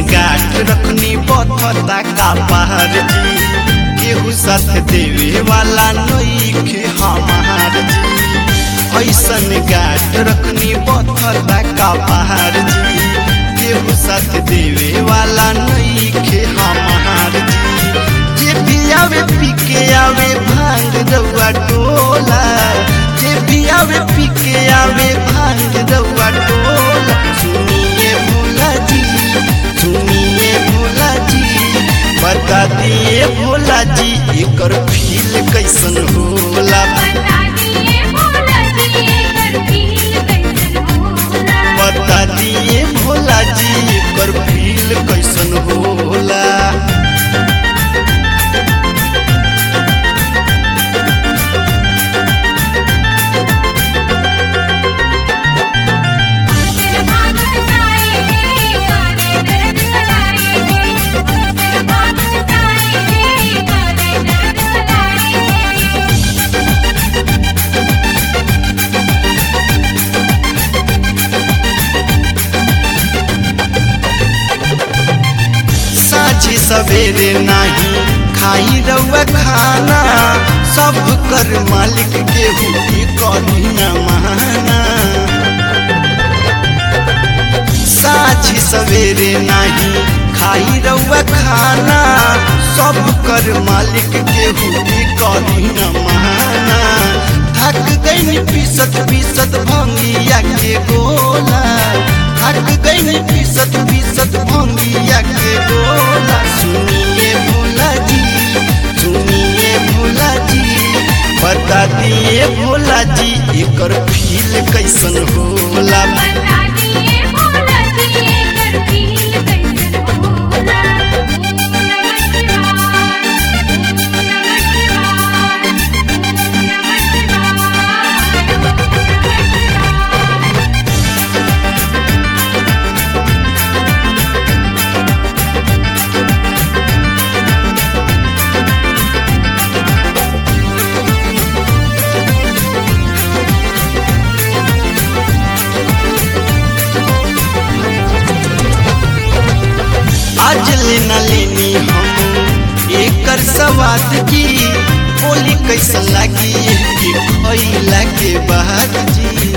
गाठ रखनी बथता का पहाड़ जी केहू साथ देवे वाला नईखे हमार जी ऐसन गाठ रखनी बथता का पहाड़ जी केहू साथ देवे वाला नईखे हमार जी जे भी आवे पी के आवे भांग रउआ टोला जे भी आवे पी के आवे भांग रउआ टोला सुनिए भोला जी सुनिए भोला जी बता दिए भोला जी एकर फील कैसन होला बता दिए भोला जी एकर फील कैसन होला बता दिए भोला जी एकर फील कैसन होला तेरे भाग सताए रे काले दर्द सताए रे तेरे भाग सताए रे काले दर्द सताए रे साझी सवेरे नाही खाई रउआ खाना सब कर मालिक के हुई कभी न माना साझी सवेरे नाही खाई रउआ खाना सब कर मालिक के हुई कभी न माना थक गई पीसत पीसत भंगिया के गोला थक गई पीसत पीसत भंगिया के गोला सुनिए भोला जी सुनिए भोला जी बता दिए भोला जी एकर फील कैसन होला बता दिए भोला जी एकर फील कैसन होला नमः शिवाय नमः शिवाय नमः शिवाय नमः शिवाय आज लेना लेनी हम एकर सवाद की बोली कैसन लगी कि खइला के बाद जी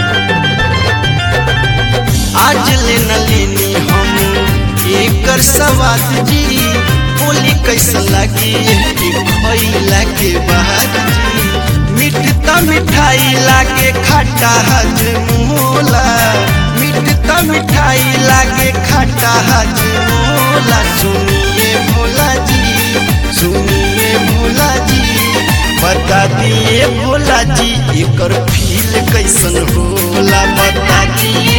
आज लेना लेनी हम एकर सवाद जी बोली कैसन लगी कि खइला के बाद जी मिठता मिठाई लागे खट्टा हजमोला मिठता मिठाई लागे खट्टा हजमोला सुनिए भोला जी सुनिए भोला जी बता दिए भोला जी एकर फील कैसन होला बता दिए